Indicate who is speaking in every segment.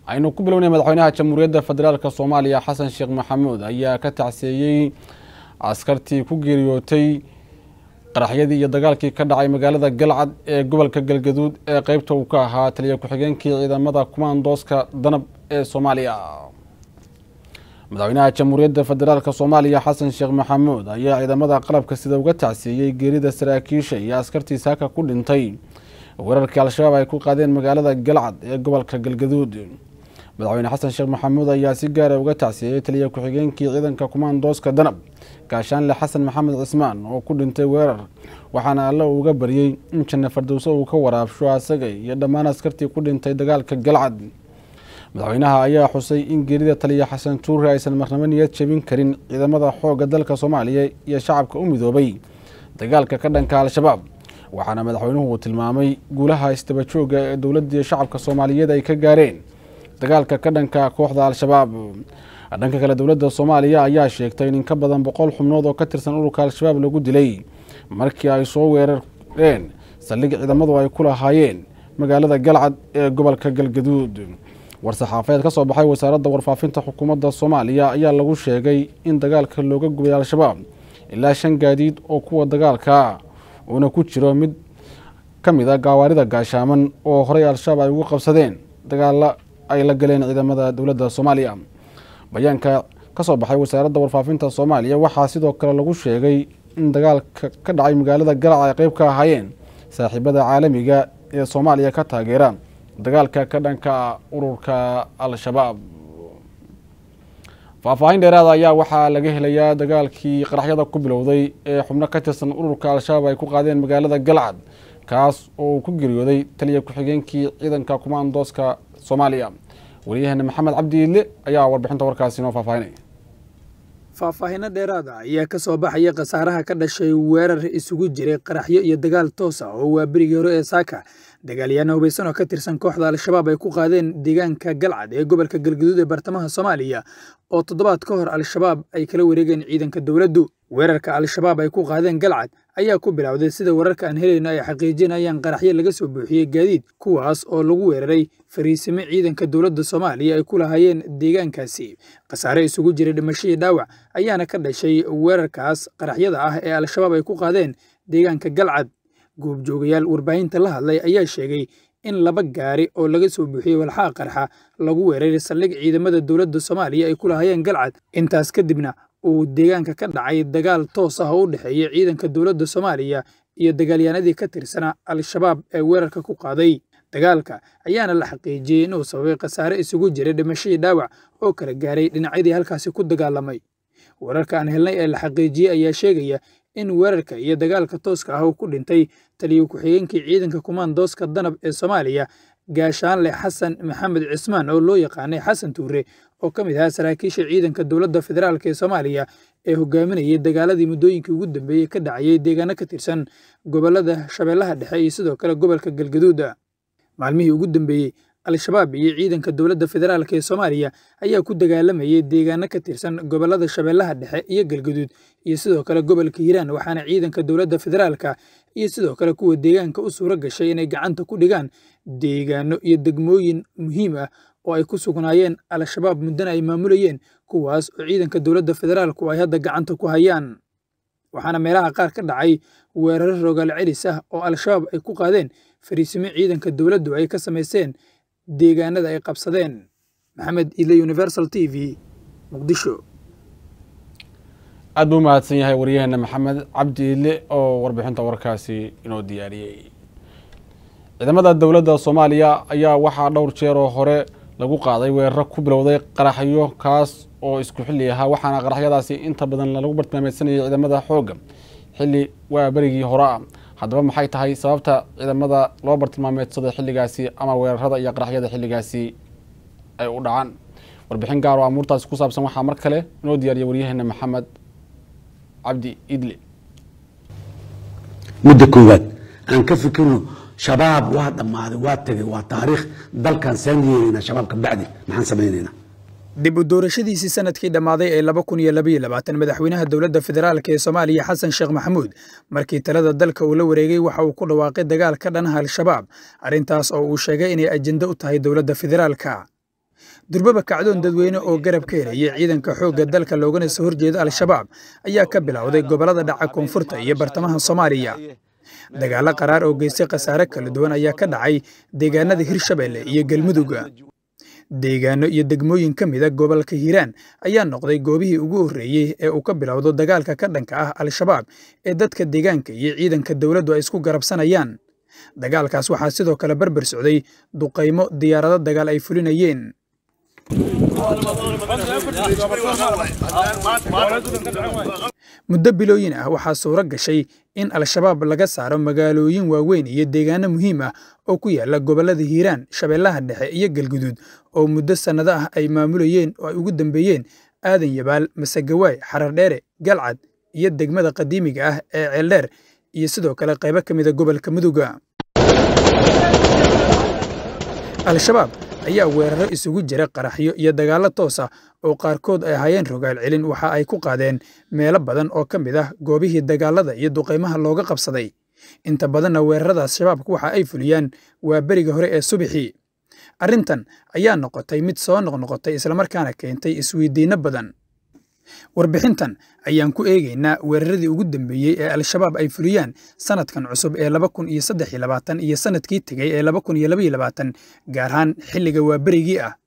Speaker 1: aynu ku bilownay madaxweynaha jamhuuriyadda federaalk soomaaliya xasan sheekh maxamuud ayaa ka tacseeyey askartii ku geeriyootay qaraxyadii iyo dagaalkii ka dhacay magaalada galcad ee gobolka galgaduud ee qeybta uu ka ahaa taliya ku-xigeenkii ciidamada kumaandooska danab ee soomaaliya madaxweynaha jamhuuriyadda federaalk soomaaliya xasan sheekh maxamuud ayaa ciidamada qalabka sida uga tacseeyey geerida saraakiisha iyo askartii saaka ku dhintay weerarkii al-shabaab ay ku qaadeen magaalada galcad ee gobolka galgaduud madaxweyne xasan sheekh maxamuud ayaa si gaara uga tacsiiyey taliya ku-xigeenkii ciidanka kumaandooska danab gaashaanle xasan maxamed cismaan oo ku dhintay weerar waxaana alle uga baryey in janne fardowso uu ka waraabsho asaga iyo dhammaan askartii ku dhintay dagaalka galcad madaxweynaha ayaa xusay in geerida taliya xasan tuure aysan marnabo niyad jebin karin ciidamada xoogga dalka soomaaliya iyo shacabka u midoobay dagaalka ka dhanka al-shabaab waxaana madaxweynuhu uu tilmaamay guulaha isdaba joogga ee dowladda iyo shacabka soomaaliyeed ay ka gaareen dagaalka ka dhanka kooxda al-shabaab dhanka kale dowladda soomaaliya ayaa sheegtay in in ka badan boqol xubnood oo ka tirsan ururka al-shabaab lagu dilay markii ay soo weerareen saldhig ciidamadu ay ku lahaayeen magaalada galcad ee gobolka galgaduud war-saxaafeed ka soo baxay wasaaradda warfaafinta xukuumadda soomaaliya ayaa lagu sheegay in dagaalka looga gubay al-shabaab ilaa shan gaadiid oo kuwa dagaalka uuna ku jiro mid ka mid a gaawaarida gaashaaman oo horey al-shabaab ay ugu qabsadeen dagaala ay la galeen ciidamada dowladda soomaaliya bayaanka ka soo baxay wasaaradda warfaafinta soomaaliya waxaa sidoo kale lagu sheegay in dagaalka ka dhacay magaalada galac ay qeyb ka ahaayeen saaxiibada caalamiga ee soomaaliya ka taageera dagaalka ka dhanka ururka al-shabaab faahfaahin dheeraada ayaa waxaa laga helayaa dagaalkii qaraxyada ku bilowday ee xubno ka tirsan ururka al-shabaab ay ku qaadeen magaalada galcad kaas oo uu ku geeriyooday taliya ku-xigeenkii ciidanka kumaandooska soomaaliya wariyaheena maxamed cabdi iidle ayaa warbixinta warkaasi noo faahfaahinaya
Speaker 2: faahfaahinno dheeraada ayaa ka soo baxaya khasaaraha ka dhashay weerar isugu jiray qaraxyo iyo dagaal toos ah oo waa berigii hore ee saaka dagaalyahanna hubaysan oo ka tirsan kooxda al-shabaab ay ku qaadeen deegaanka galcad ee gobolka galgaduud ee bartamaha soomaaliya oo toddobaad ka hor al-shabaab ay kala wareegeen ciidanka dowladdu weerarka al-shabaab ay ku qaadeen galcad ayaa ku bilowday sida wararka aan helayno ay xaqiijinayaan qaraxyo laga soo buuxiyey gaadiid kuwaas oo lagu weeraray fariisimo ciidanka dowladda soomaaliya ay ku lahaayeen deegaankaasi khasaare isugu jiray dhimashadii dhaawac ayaana ka dhashay weerarkaas qaraxyada ah ee al-shabaab ay ku qaadeen deegaanka galcad goobjoogayaal warbaahinta la hadlay ayaa sheegay in laba gaari oo laga soo buuxiyey walxaha qarxa lagu weeraray saldhig ciidamada dowladda soomaaliya ay ku lahaayeen galcad intaas kadibna uu deegaanka ka dhacay dagaal toos ah oo u dhexeeya ciidanka dowladda soomaaliya iyo dagaalyahanadii ka tirsana al-shabaab ee weerarka ku qaaday dagaalka ayaana la xaqiijiyey inuu sababay khasaare isugu jiray dhimashadii dhaawac oo kala gaaray dhinacyadii halkaasi ku dagaalamay wararka aan helnay ee la xaqiijiyey ayaa sheegaya in weerarka iyo dagaalka tooska ah uu ku dhintay taliya ku-xigeenkii ciidanka kumaandooska danab ee soomaaliya gaashaanle xasan maxamed cismaan oo loo yaqaanay xasan tuure oo ka mid ahaa saraakiisha ciidanka dowladda federaalk ee soomaaliya ee hogaaminayay dagaaladii muddooyinkii ugu dambeeyey ka dhacayay deegaano ka tirsan gobollada shabeellaha dhexe iyo sidoo kale gobolka galgaduuda maalmihii ugu dambeeyey al-shabaab iyo ciidanka dowladda federaalk ee soomaaliya ayaa ku dagaalamayay deegaano ka tirsan gobollada shabeellaha dhexe iyo galgaduud iyo sidoo kale gobolka hiiraan waxaana ciidanka dowladda federaalka iyo sidoo kale kuwa deegaanka u suuro gashay inay gacanta ku dhigaan deegaano iyo degmooyin muhiim ah oo ay ku sugnaayeen al-shabaab muddana ay maamulayeen kuwaas oo ciidanka dowladda federaalku ay hadda gacanta ku hayaan waxaana meelaha qaar ka dhacay weeraro rogaal celis ah oo al-shabaab ay ku qaadeen fariisimo ciidanka dowladdu ay ka samaysteen deegaanada ay qabsadeen maxamed ile universal t v muqdisho
Speaker 1: aad buu mahadsan yahay waryaheena maxamed cabdi iidle oo warbixinta warkaasi inoo diyaariyey ciidamada dowladda soomaaliya ayaa waxaa dhowr jeer oo hore lagu qaaday weeraro ku bilowday qaraxyo kaas oo isku xilli ahaa waxaana qaraxyadaasi inta badan lagu bartilmaameysanayay ciidamada xoogga xilli waa berigii hore ah haddaba maxay tahay sababta ciidamada loo bartilmaameedsaday xilligaasi ama weerarada iyo qaraxyada xilligaasi ay u dhacaan warbixin gaar oo amuurtaasi ku saabsan waxaa mar kale inoo diyaariya waryaheena maxamed cabdi idle
Speaker 3: mudda koowaad aan ka fikirno shabaab waa dhammaaday waa tegay waa taariikh dalkan saan yeelaynaa shabaab ka bacdi maxaan samaynaynaa
Speaker 2: dib u doorashadiisii sanadkii dhammaaday ee laba kun iyo labaiyo labaatan madaxweynaha dowladda federaalk ee soomaaliya xasan sheekh maxamuud markii talada dalka uu la wareegay waxa uu ku dhawaaqay dagaal ka dhanaha al-shabaab arrintaas oo uu sheegay inay ajendo u tahay dowladda federaalka durbaba kacdoon dadweyne oo garab ka helaya ciidanka xoogga dalka loogana soo horjeeda al-shabaab ayaa ka bilowday gobollada dhaca koonfurta iyo bartamaha soomaaliya dagaallo qaraar oo geystay khasaare kala duwan ayaa ka dhacay deegaanada hirshabeelle iyo galmudugga deegaano iyo degmooyin ka mida gobolka hiiraan ayaa noqday goobihii ugu horreeyey ee uu ka bilowdo dagaalka ka dhanka ah al-shabaab ee dadka deegaanka iyo ciidanka dowladdu ay isku garabsanayaan dagaalkaas waxaa sidoo kale barbar socday duqaymo diyaarado dagaal ay fulinayeen muddo bilooyin ah waxaa suuro gashay in al-shabaab laga saaro magaalooyin waaweyn iyo deegaano muhiim ah oo ku yaala gobollada hiiraan shabeellaha dhexe iyo galguduud oo muddo sannado ah ay maamulayeen oo ay ugu dambeeyeen aadan yabaal masagawaay xarardheere galcad iyo degmada qadiimiga ah ee ceeldheer iyo sidoo kale qaybo ka mida gobolka muduga al-shabaab ayaa weeraro isugu jira qaraxyo iyo dagaallo toos ah oo qaarkood ay ahaayeen rogaal celin waxa ay ku qaadeen meelo badan oo ka mid ah goobihii dagaalada iyo duqaymaha looga qabsaday inta badanna weeraradaas shabaabku waxa ay fuliyaan waa beriga hore ee subaxii arrintan ayaa noqotay mid soo noqnoqotay islamarkaana keentay isweydiinno badan warbixintan ayaan ku eegaynaa weeraradii ugu dambeeyey ee al-shabaab ay fuliyaan sanadkan cusub ee laba kun iyo saddex iyo labaatan iyo sanadkii tegey ee laba kun iyo laba iyo labaatan gaar ahaan xilliga waaberigii ah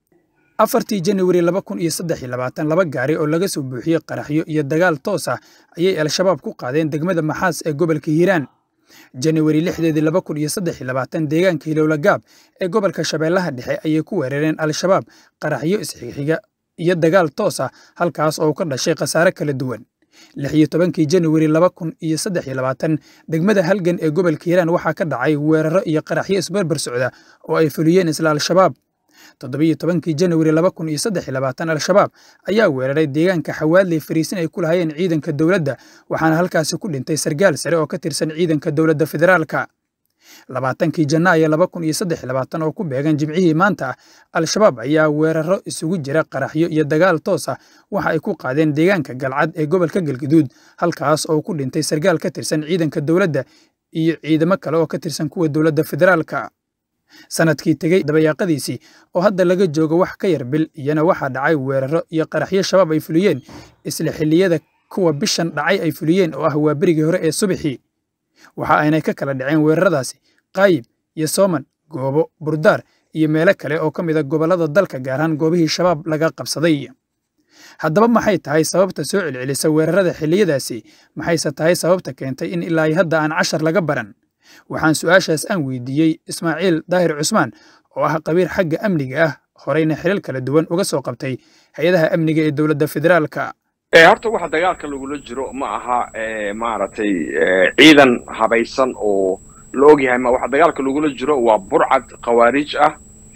Speaker 2: afartii januari laba kun iyo saddex iyo labaatan laba gaari oo laga soo buuxiyey qaraxyo iyo dagaal toos ah ayay al-shabaab ku qaadeen degmada maxaas ee gobolka hiiraan januari lixdeedii laba kun iyo saddex iyo labaatan deegaanka hilowla gaab ee gobolka shabeellaha dhexe ayay ku weerareen al-shabaab qaraxyo isxixiga iyo dagaal toos ah halkaas oo ka dhashay khasaare kala duwan lix iyo tobankii januari laba kun iyo saddex iyo labaatan degmada halgan ee gobolka hiiraan waxaa ka dhacay weeraro iyo qaraxyo isbarbar socda oo ay fuliyeen isla al-shabaab toddobiyo tobankii januari laba kun iyo saddex iyo labaatan al-shabaab ayaa weeraray deegaanka xawaadley fariisin ay ku lahayeen ciidanka dowladda waxaana halkaasi ku dhintay sargaal sare oo ka tirsan ciidanka dowladda federaalka labaatankii janaayo laba kun iyo saddex labaatan oo ku beegan jimcihii maanta al-shabaab ayaa weeraro isugu jira qaraxyo iyo dagaal toos ah waxa ay ku qaadeen deegaanka galcad ee gobolka galguduud halkaas oo ku dhintay sargaal ka tirsan ciidanka dowladda iyo ciidamo kale oo ka tirsan kuwa dowladda federaalka sanadkii tegey dabayaaqadiisii oo hadda laga joogo wax ka yar bil iyana waxaa dhacay weeraro iyo qaraxyo shabaab ay fuliyeen isla xilliyada kuwa bishan dhacay ay fuliyeen oo ah waa berigii hore ee subaxii waxa aynay ka kala dhaceen weeraradaasi qaayib iyo sooman goobo burdaar iyo meelo kale oo ka mida gobollada dalka gaar ahaan goobihii shabaab laga qabsaday haddaba maxay tahay sababta soo celcelisa weerarada xilliyadaasi maxayse tahay sababta keentay in ilaa hadda aan cashar laga baran waxaan su'aashaas aan weydiiyey ismaaciil daahir cusmaan oo ah qabiir xagga amniga ah horeyna xilal kala duwan uga soo qabtay hay-adaha amniga ee dowladda federaalka
Speaker 4: horta waxa dagaalka lagula jiro ma aha maaragtay ciidan habaysan oo la ogyahay ma waxa dagaalka lagula jiro waa burcad khawaarij ah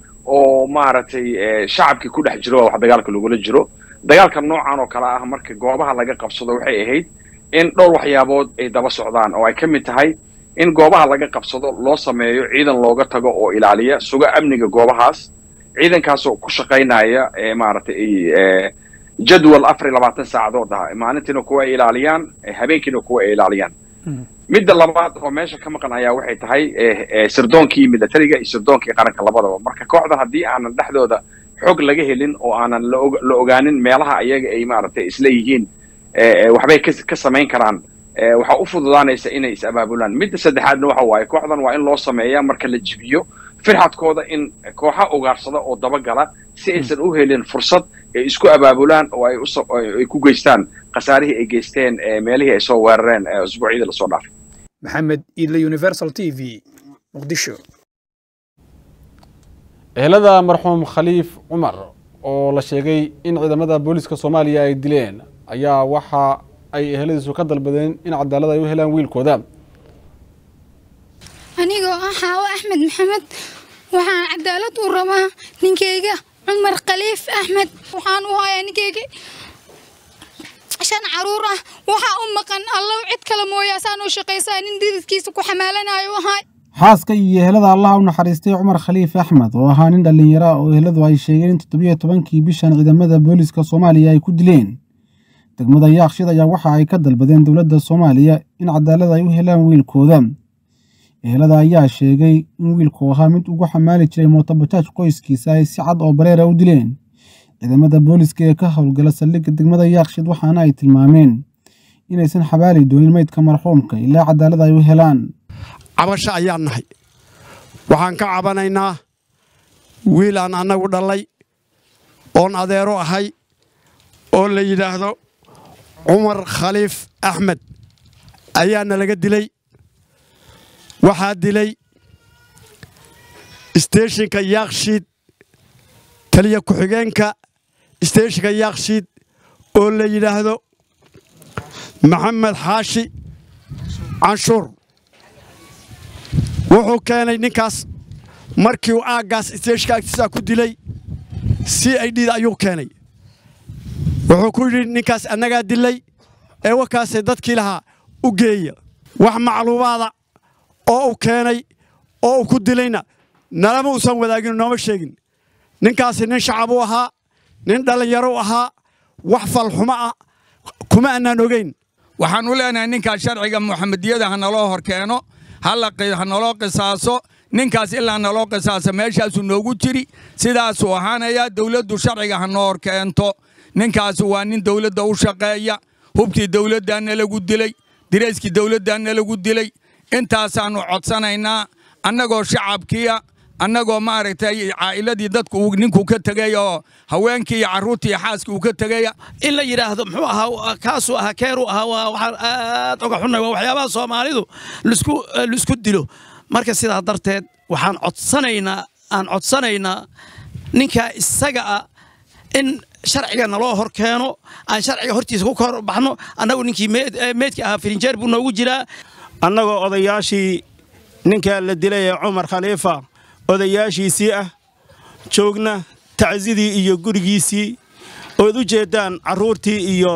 Speaker 4: oo maaragtay shacabkii ku dhex jiro waxa dagaalka lagula jiro dagaalka noocan oo kale ah marka goobaha laga qabsado waxay ahayd in dhowr waxyaabood ay daba socdaan oo ay ka mid tahay in goobaha laga qabsado loo sameeyo ciidan looga tago oo ilaaliya suga amniga goobahaas ciidankaasoo ku shaqaynaya maaragtay jadwal afar iyo labaatan saacadood ah maalintiina kuwa ay ilaaliyaan habeenkiina kuwa ay ilaaliyaan midda labaad oo meesha ka maqan ayaa waxay tahay sirdoonkii militariga iyo sirdoonkii qaranka labadaba marka kooxdan haddii aanan dhexdooda xog laga helin oo aanan la ogaanin meelaha ayaga ay maaragtay isla yihiin waxbay ka samayn karaan waxaa u fududaanaysa inay is abaabulaan midda saddexaadna waxa waaye kooxdan waa in loo sameeyaa marka la jibiyo firxadkooda in kooxa ugaarsada oo dabagala si aysan u helin fursad ay isku abaabulaan oo ay ku geystaan khasaarihii ay geysteen meelihii ay soo weerareen usbuucyadii lasoo dhaafay
Speaker 2: maxamed iidle universal t v muqdisho
Speaker 1: ehelada marxuum khaliif cumar oo la sheegay in ciidamada booliiska soomaaliya ay dileen ayaa waxa ay eheladiisu ka dalbadeen in cadaalad ay u helaan wiilkooda
Speaker 5: anigoo ah xaawo axmed maxamed waxaan cadaalad u rabaa ninkeyga cumar khaliif axmed waxaan u hayaa ninkeyga shan caruur ah waxaa u maqan allow cid kale mooyaasaan u shaqaysaa nin dididkiisa ku xamaalanayo ahay
Speaker 6: xaaska iyo ehelada allaha u naxariistay cumar khaliif axmed oo ahaa nin dhallinyara oo eheladu ay sheegeen in toddobiyo tobankii bishan ciidamada booliiska soomaaliya ay ku dileen degmada yaaqshid ayaa waxa ay ka dalbadeen dowladda soomaaliya in cadaalad ay u helaan wiilkooda ehelada ayaa sheegay in wiilku ahaa mid ugu xamaali jiray mootobajaaj qoyskiisa ay si cad oo bareera u dileen ciidamada booliska ee ka howlgala saldhigga degmada yaaqshid waxaana ay tilmaameen inaysan xabaali doonin meydka marxuumka ilaa cadaalad ay u helaan
Speaker 7: cabasho ayaan nahay waxaan ka cabanaynaa wiil aan annagu dhallay oon adeero ahay oo la yidhaahdo cumar khaliif axmed ayaana laga dilay waxaa dilay isteeshinka yaakshiid taliya ku-xigeenka isteeshinka yaakshiid oo la yidhaahdo maxamed xaashi canshuur wuxuu keenay ninkaas markii uu aaggaas isteeshinka agtiisaa ku dilay c i d ayuu keenay wuxuu ku yidhi ninkaas annagaa dilay ee wakaasee dadkii lahaa u geeya wax macluumaada oo uu keenay oo uu ku dilayna nalama uusan wadaagin nooma sheegin ninkaasi nin shacab u ahaa nin dhallinyaro u ahaa wax falxumo ah kuma annaan ogayn
Speaker 8: waxaan u leenahay ninkaas sharciga muxamediyada ha naloo hor keeno ha naloo qisaaso ninkaas ilaa naloo qisaasa meeshaasuu noogu jiri sidaasuu ahaanayaa dawladdu sharciga ha noo hor keento ninkaas waa nin dawladda u shaqeeya hubkii dawladdaana lagu dilay dirayskii dawladdaana lagu dilay intaasaannu codsanaynaa annagoo shacabkiia annagoo maaragtay caa'iladii dadku uu ninku ka tegay oo haweenkii iyo carruurtii iyo xaaskii uu ka tegaya
Speaker 9: in la yidhaahdo muxuu ahaa kaasuu ahaa keeruu ahaa waa waxaan aad uga xunnay waa waxyaabaha soomaalidu lisku lisku dilo marka sidaa darteed waxaan codsanaynaa aan codsanaynaa ninka isaga ah in sharciga naloo hor keeno aan sharciga hortiisa ku kor baxno annagu ninkii meedka ahaa firinjeer buu noogu jiraa
Speaker 10: annagoo odayaashii ninkaa la dilay ee cumar khaliifa odayaashiisii ah joogna tacsidii iyo gurigiisii ood u jeeddaan carruurtii iyo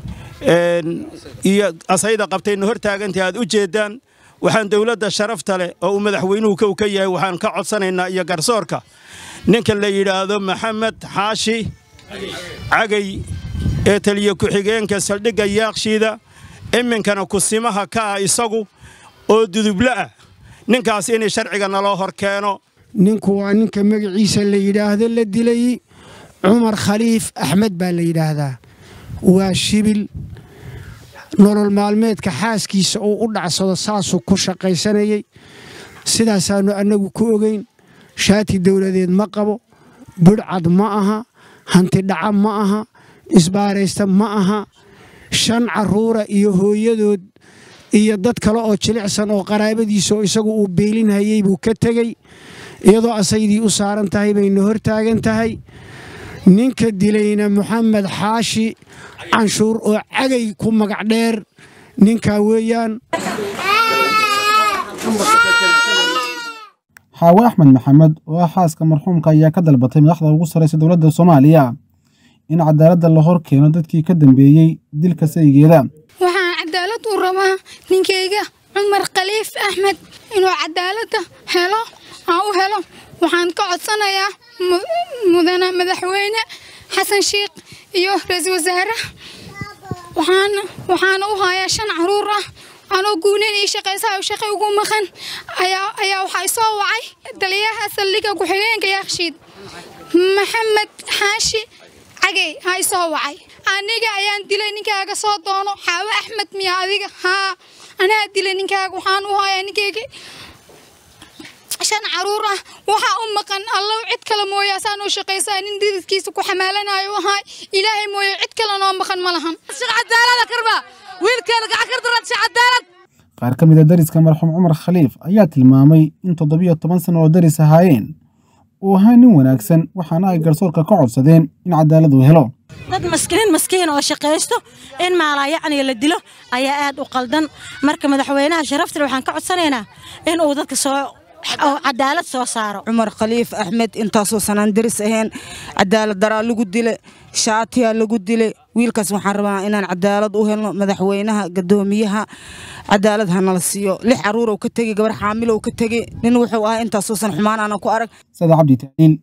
Speaker 10: iyo asayda qabtayna hor taagantahi aad u jeeddaan waxaan dawladda sharafta leh oo uu madaxweynuhu kow ka yahay waxaan ka codsanaynaa iyo garsoorka ninka la yidhaahdo maxamed xaashi cagay ee taliya ku-xigeenka saldhigga yaakshiida iminkana kusimaha ka ah isagu oo dudublo ah ninkaas inay sharciga naloo hor keeno
Speaker 11: ninku waa ninka magaciisa la yidhaahdo la dilay cumar khaliif axmed baa la yidhaahdaa waa shibil nolol maalmeedka xaaskiisa uu u dhacsado saasuu ku shaqaysanayey sidaasaannu annagu ku ogayn shaati dawladeed ma qabo budhcad ma aha hantidhaca ma aha isbaaraysta ma aha shan carruura iyo hooyadood iyo dad kale oo jilicsan oo qaraabadiisa oo isagu uu beelinhayey buu ka tegey iyadoo asaydii u saaran tahay bayna hor taagan tahay ninka dilayna moxamed xaashi canshuur oo cagay ku magac dheer ninkaa weeyaan
Speaker 6: xaawe axmed maxamed oo ah xaaska marxuumka ayaa ka dalbatay madaxda ugu sarraysa dowladda soomaaliya in cadaaladda la hor keeno dadkii ka dambeeyey dilka saygeeda
Speaker 5: waxaan cadaalad u rabaa ninkayga cumar khaliif axmed inuu cadaaladda helo aan u helo waxaan ka codsanayaa mudane madaxweyne xasan sheikh iyo ra-iisul wasaare waxaana u hayaa shan caruur ah anoo guuneyn ii shaqaysaa oo shaqay ugu maqan ayaa waxaa isoo wacay taliyaha saldhigga ku-xigeenka yaakshiid maxamed xaashi cagey ha isoo wacay aniga ayaan dilay ninkaaga soo doono xaawe axmed miya adiga haa anaa dilay ninkaaga waxaan u hayaa ninkayga shan caruur ah waxaa u maqan allow cid kale mooye asaanoo shaqaysaa nin dididkiisa ku xamaalanayo ahay ilaahay mooye cid kale noo maqan ma lahan
Speaker 6: qaar ka mid a dariska marxuum cumar khaliif ayaa tilmaamay in toddobiyo toban sano oo daris ahaayeen uu ahaa nin wanaagsan waxaana ay garsoorka ka codsadeen in cadaalad uu helo
Speaker 12: dad maskiin maskiin oo shaqaysto in maalaayacniga la dilo ayaa aad u qaldan marka madaxweynaha sharaftale waxaan ka codsanaynaa in uu dadka soo cadaalad soo saaro
Speaker 13: cumar khaliif axmed intaasoo sanaan daris ahayn cadaalad daraa lagu dile shaatiyaa lagu dile wiilkaas waxaan rabaa inaan cadaalad u helno madaxweynaha gadoomiyaha cadaalad hanala siiyo lix caruurow ka tegi gabar xaamilow ka tegi nin wuxuu ahaa intaasoo san xumaan aanan ku arag
Speaker 6: sada cabdi tacliil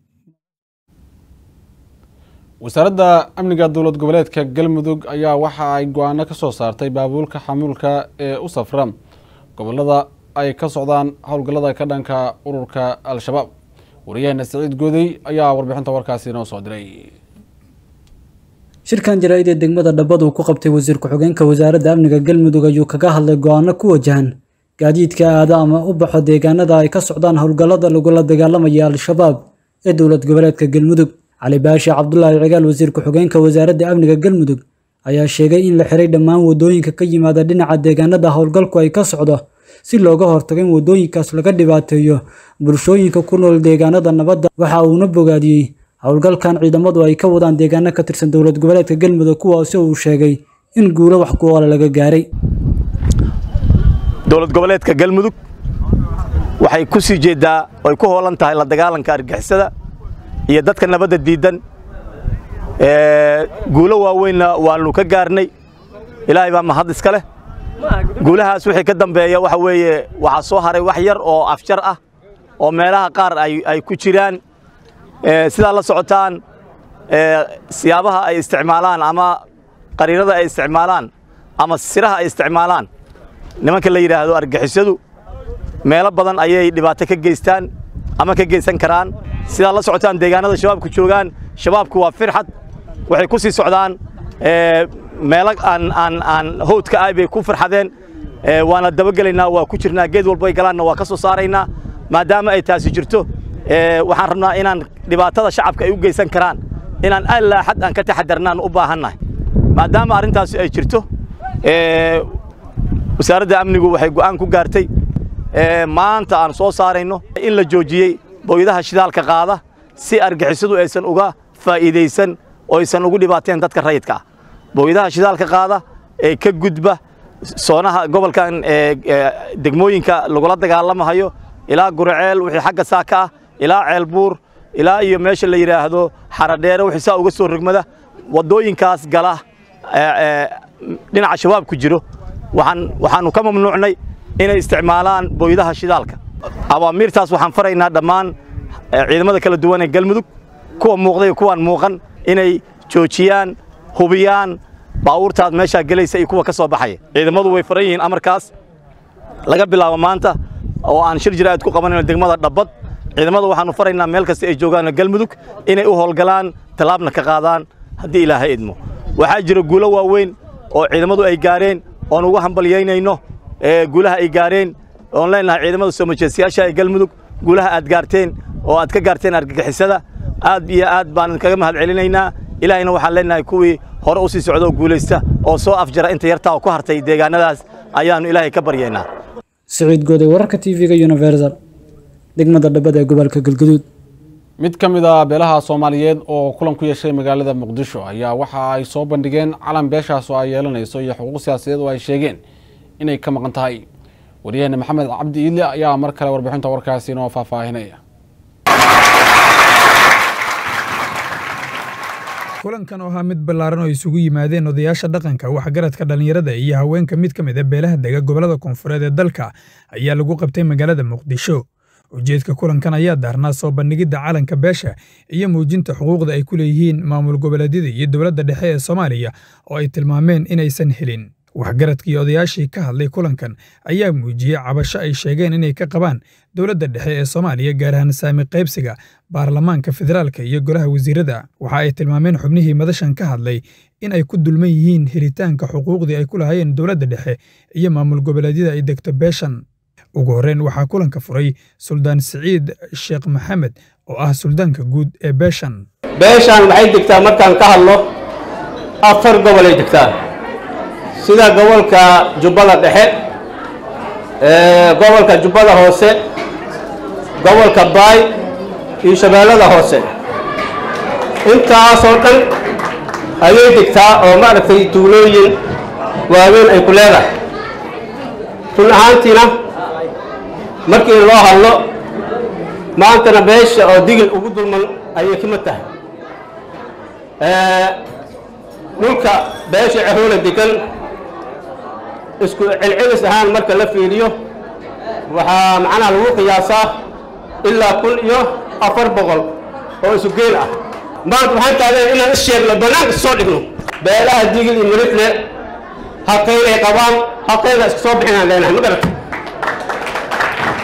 Speaker 1: wasaaradda amniga dowlad goboleedka galmudug ayaa waxa ay go-aano ka soo saartay baabuulka xamuulka ee u safra gobolada ay ka socdaan howlgallada ka dhanka ururka al-shabaab wariyaheena saciid goodey ayaa warbixinta warkaasi inoo soo diray
Speaker 14: shirkan jaraa'id ee degmada dhabbad uu ku qabtay wasiir ku-xigeenka wasaaradda amniga galmudug ayuu kaga hadlay go-aano ku wajahan gaadiidka aada ama u baxo deegaanada ay ka socdaan howlgallada lagula dagaalamaya al-shabaab ee dowlad goboleedka galmudug cali baashi cabdulaahi cigaal wasiir ku-xigeenka wasaaradda amniga galmudug ayaa sheegay in la xiray dhammaan waddooyinka ka yimaada dhinaca deegaanada howlgalku ay ka socdo si looga hortago in waddooyinkaas laga dhibaateeyo bulshooyinka ku nool deegaanada nabadda waxa uuna bogaadiyey howlgalkan ciidamadu ay ka wadaan deegaano ka tirsan dowlad goboleedka galmudug kuwaasi uu sheegay in guulo wax ku oola laga gaaray
Speaker 15: dowlad goboleedka galmudug waxay ku sii jeeddaa oy ku hoolan tahay la dagaalanka argixisada iyo dadka nabadda diiddan guulo waaweynna waannu ka gaarnay ilaahay baa mahad iska leh guulahaas wixii ka dambeeya waxa weeye waxaa soo haray wax yar oo afjar ah oo meelaha qaar ay ku jiraan sidaa la socotaan siyaabaha ay isticmaalaan ama qariirada ay isticmaalaan ama siraha ay isticmaalaan nimanka la yidhaahdo argixisadu meelo badan ayay dhibaato ka geystaan ama ka geysan karaan sidaa la socotaan deegaanada shabaabku joogaan shabaabku waa firxad waxay ku sii socdaan meelo aan aan aan howdka ah bay ku firxadeen waana dabagelaynaa waa ku jirnaa geed walbo ay galaanna waa ka soo saaraynaa maadaama ay taasi jirto waxaan rabnaa inaan dhibaatada shacabka ay u geysan karaan inaan allaa xad aan ka taxadarnaan u baahannahay maadaama arrintaasi ay jirto wasaaradda amnigu waxay go'aan ku gaartay maanta aan soo saarayno in la joojiyey booyadaha shidaalka qaada si argixisadu aysan uga faa'iidaysan oo aysan ugu dhibaateen dadka rayidka ah booyadaha shidaalka qaada ee ka gudba soonaha gobolkan degmooyinka lagula dagaalamahayo ilaa guraceel wixii xagga saaka ah ilaa ceelbuur ilaa iyo meesha la yidhaahdo xaradheere wixii saa uga soo rogmada waddooyinkaas gala dhinaca shabaabku jiro waxaan waxaannu ka mamnuucnay inay isticmaalaan booyadaha shidaalka awaamiirtaas waxaan faraynaa dhammaan ciidamada kala duwan ee galmudug kuwa muuqda iyo kuwaan muuqan inay joojiyaan hubiyaan baawuurtaas meeshaa gelaysa iyo kuwa ka soo baxaya ciidamadu way faran yihiin amarkaas laga bilaabo maanta oo aan shir jiraa'id ku qabanayno degmada dhabbad ciidamada waxaannu faraynaa meel kasta ay joogaan galmudug inay u howlgalaan tallaabna ka qaadaan haddii ilaahay idmo waxaa jira guulo waaweyn oo ciidamadu ay gaareen oon ugu hambalyaynayno guulaha ay gaareen oon leenahay ciidamada soo majeestayaasha ee galmudug guulaha aad gaarteen oo aad ka gaarteen argagixisada aad iyo aad baan kaga mahad celinaynaa ilaahayna waxaan leenahay kuwii hore u sii socda oo guulaysta oo soo afjara inta yartaa oo ku hartay deegaanadaas ayaannu ilaahay ka baryaynaa
Speaker 14: siciid gooday wararka tv-ga universal degmada dhabbada ee gobolka galgaduud
Speaker 1: mid ka mid a beelaha soomaaliyeed oo kulan ku yeeshay magaalada muqdisho ayaa waxa ay soo bandhigeen calan beeshaas oo ay yeelanayso iyo xuquuq siyaasadeed oo ay sheegeen inay ka maqan tahay waryaheena maxamed cabdi iidle ayaa mar kale warbixinta warkaasi inoo faahfaahinaya
Speaker 2: kulankan oo ahaa mid ballaaran oo isugu yimaadeen odayaasha dhaqanka waxgaradka dhallinyarada iyo haweenka mid ka mid a beelaha dega gobollada koonfureed ee dalka ayaa lagu qabtay magaalada muqdisho ujeedka kulankan ayaa daarnaa soo bandhigidda calanka beesha iyo muujinta xuquuqda ay ku leeyihiin maamul goboleedyada iyo dowladda dhexe ee soomaaliya oo ay tilmaameen inaysan helin waxgaradkii odayaashii ka hadlay kulankan ayaa muujiyey cabasho ay sheegeen inay ka qabaan dowladda dhexe ee soomaaliya gaar ahaan saami qaybsiga baarlamaanka federaalka iyo golaha wasiirada waxa ay tilmaameen xubnihii madashan ka hadlay in ay ku dulman yihiin helitaanka xuquuqdii ay ku lahaayeen dowladda dhexe iyo maamul goboleedyada ay degto beeshan ugu horreyn waxaa kulanka furay suldaan siciid sheekh maxamed oo ah suldaanka guud ee beeshan
Speaker 16: beeshaan waxay degtaa markaan ka hadlo afar gobolay degtaa sida gobolka jubbada dhexe gobolka jubbada hoose gobolka baay iyo shabeellada hoose intaasoo dhan ayay degtaa oo maaragtay tuulooyin waaweyn ay ku leedahay run ahaantiina markii loo hadlo maantana beesha oo digil ugu dulman ayay ka mid tahay dhulka beesha cehoole degan isku celcelis ahaan marka la fiiriyo waxaa macnaha lagu qiyaasaa ilaa kun iyo afar boqol oo isu geel ah maanta waxaan taageen inaan isheegno bannaanka soo dhigno beelaha digil iyo mirifle haqayn ay qabaan haqayna iska soo bixinaan leenahay ma garata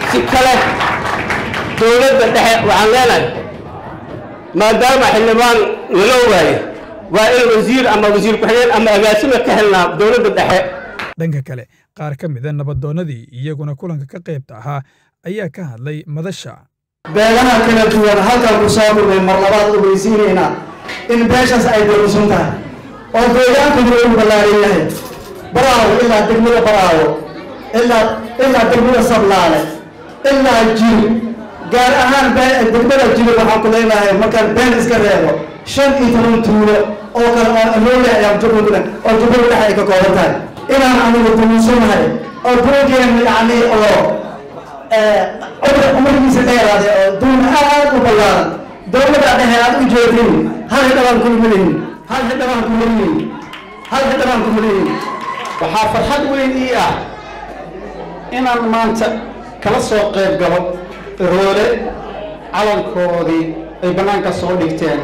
Speaker 16: si kale dowladda dhexe waxaan leenahay maadaama xildhibaan lala ogaayo waa in wasiir ama wasiir ku-xigeen ama agaasima ka helnaa dowladda dhexe
Speaker 2: dhanka kale qaar ka mida nabadoonnadii iyaguna kulanka ka qaybta ahaa ayaa ka hadlay madasha
Speaker 17: beelaha kala duwan halkan ku soo kulmay mar labaad ogeysiinaynaa in beeshaas ay daruusan tahay oo deegaankuna uu ballaaran yahay baraawo ilaa degmada baraawo ilaa ilaa degmada sablaale ilaa jiri gaar ahaan degmada jiri waxaan ku leenahay markaan been iska reebo shan iyo toban tuulo oo kale oo aloole ayaa jubbada oo jubbada dhexe ay ka kooban tahay inaan anigu daruusanahay oo duulkeena yacni oo umrigiisa dheeraaday oo duun aad u ballaaran dowladda dhexe aad u jeedin hal xildhibaan kuma lihin hal xildhibaan kuma lihin hal xildhibaan kuma lihin
Speaker 18: waxaa farxad weyn ii ah inaan maanta kala soo qayb galo roole calankoodii ay bannaanka soo dhigteen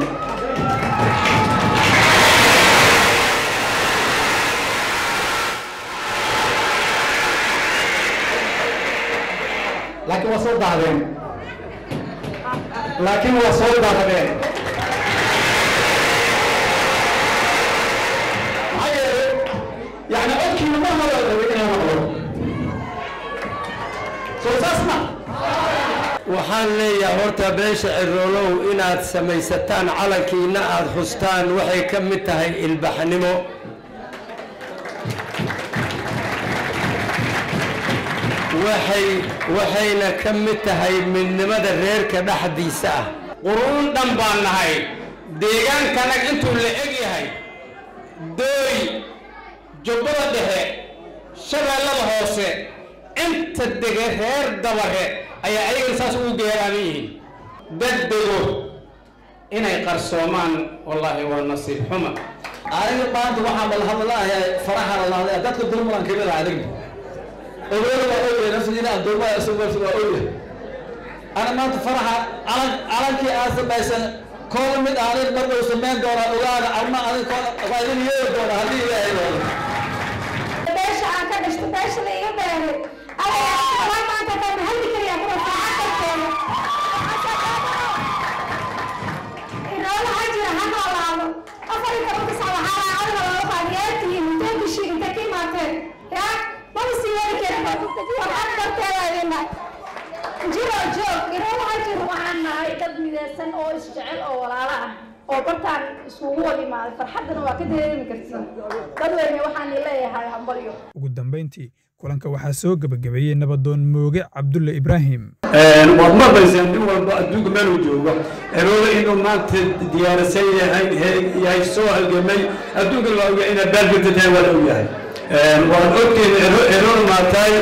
Speaker 18: laakiin waa soo dahdeen laakiin waa soo dahdeen maxaa yeelay yani codkiina ma hore rabay inaan maqlo soo saas ma
Speaker 19: waxaan leeyahay horta beesha ciroolow inaad samaysataan calankiina aad xustaan waxay ka mid tahay ilbaxnimo waxay waxayna ka mid tahay midnimada reerka dhexdiisa ah
Speaker 16: quruun dhan baan nahay deegaankanag intuu la eg yahay dooy jubbada dhexe shabeellada hoose inta dege reer dabare ayaa ayagana saas ugu geeraaman yihiin dad dego inay qarsoomaan wallaahi waa nasiib xuma
Speaker 18: aniga maanta waxaan balhadlaahay faraha la lahday dadka dulmuran kamid ah adiga ogoada waa ogyahay nafsigiina addoomada isugarsi waa ogyahay ana maanta faraha calan calankii aad samaysan koola mid aanin markuu samayn doonaa ogaana arma adin waa idin yeeri doona haddii ilaahay wado
Speaker 20: beesha aan ka dhishto beesha la iga beeray ayaa maanta kan halli kaliya kuma fiican inoola ha jira ha noolaado afar iyo tobanka sac waxaa laacadna loola baadiyaatihiin intoonka shiig intay ka imaateen yaa maba sii wadi karin warxad darteeda idinnahay jiro joog inoola ha jiro
Speaker 21: waxaan nahay dad midaysan oo isjecel oo walaalo ah oo bartaan isugu wada imaaday farxaddana waa ka dareemi kartiin dadweyne waxaan leeyahay hambalyo
Speaker 2: ugu dambayntii kulanka waxaa soo gebagabeeyey nabadoon mooge cabdulle ibraahim
Speaker 3: waad maqlayseen nin walba adduunka meeluu joogo erooda inuu maanta diyaarasan yahay yahay soo halgamay adduunka la oga inaad baalgirta tahay waa la ogyahay waad ogtiin erooda maatay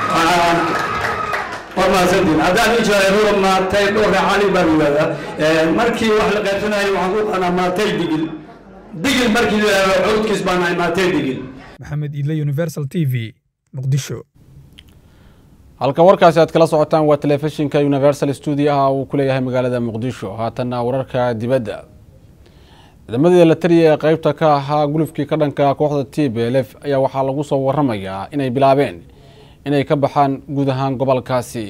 Speaker 3: waad mahadsantiin haddaan ii jira erooda maatay dhowr cali baan yidhahdaa markii wax la qaybsanayo waxaan ku qanaa maatay digil digil markii la yidhahdo codkiis baan nahay maatay digil
Speaker 2: maxamed iidle universal t v muqdisho
Speaker 1: halka warkaasi aad kala socotaan waa telefishinka universal stuudiyaha uu ku leeyahay magaalada muqdisho haatanna wararka dibadda ciidamadii la taliya ee qeybta ka ahaa gulufkii ka dhanka kooxda t b l f ayaa waxaa lagu soo waramayaa inay bilaabeen inay ka baxaan guud ahaan gobolkaasi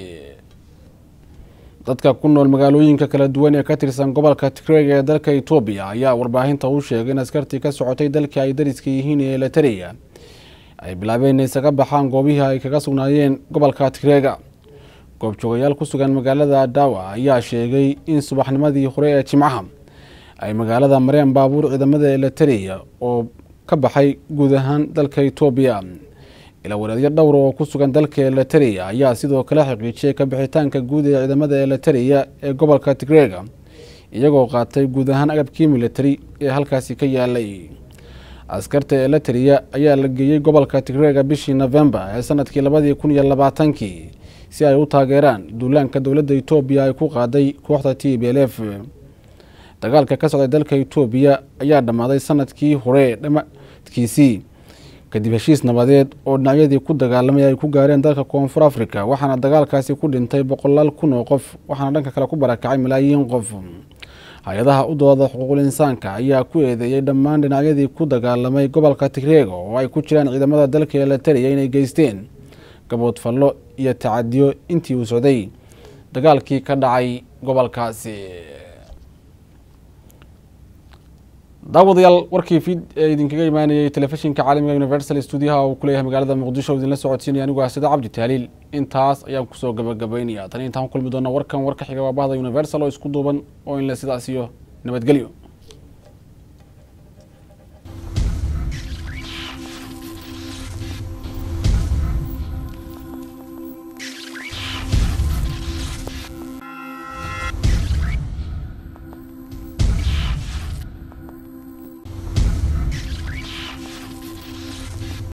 Speaker 1: dadka ku nool magaalooyinka kala duwan ee ka tirsan gobolka tigreeg ee dalka etoobiya ayaa warbaahinta u sheegay in askartii ka socotay dalkii ay dariska yihiin ee la taliya ay bilaabeen inay isaga baxaan goobihii ay kaga sugnaayeen gobolka tigreega goobjoogayaal ku sugan magaalada daawa ayaa sheegay in subaxnimadii hore ee jimcaha ay magaalada mareen baabuur ciidamada elatariya oo ka baxay guud ahaan dalka etoobiya ila wareedyo dhowr oo ku sugan dalka elatariya ayaa sidoo kale xaqiijiyay ka bixitaanka guud ee ciidamada elatariya ee gobolka tigreega iyagoo qaatay guud ahaan agabkii militari ee halkaasi ka yaalay askarta elatariya ayaa la geeyey gobolka tigreega bishii novembar ee sanadkii labadii kun iyo labaatankii si ay u taageeraan duulaanka dowladda etoobiya ay ku qaaday kooxda t b l f dagaalka ka socday dalka etoobiya ayaa dhammaaday sanadkii hore dhamaadkiisii kadib heshiis nabadeed oo dhinacyadii ku dagaalamay ay ku gaareen dalka koonfur africa waxaana dagaalkaasi ku dhintay boqolaal kun oo qof waxaana dhanka kale ku barakacay malaayiin qof hay-adaha u dooda xuquuqul insaanka ayaa ku eedeeyey dhammaan dhinacyadii ku dagaalamay gobolka tigreega oo ay ku jiraan ciidamada dalka elatariya inay geysteen gaboodfallo iyo tacadiyo intii uu socday dagaalkii ka dhacay gobolkaasi daawadayaal warkii fid ee idinkaga imaanayay telefishinka caalamiga universal stuudiyaha uu kuleeyahay magaalada muqdisho idinla socodsiinaya anigu ah sida cabdi taaliil intaas ayaan kusoo gabagabaynaya tani intaan ku kulmi doona warkan warka xiga waa bahda universal oo isku duuban oo inle sidaas iyo nabadgelyo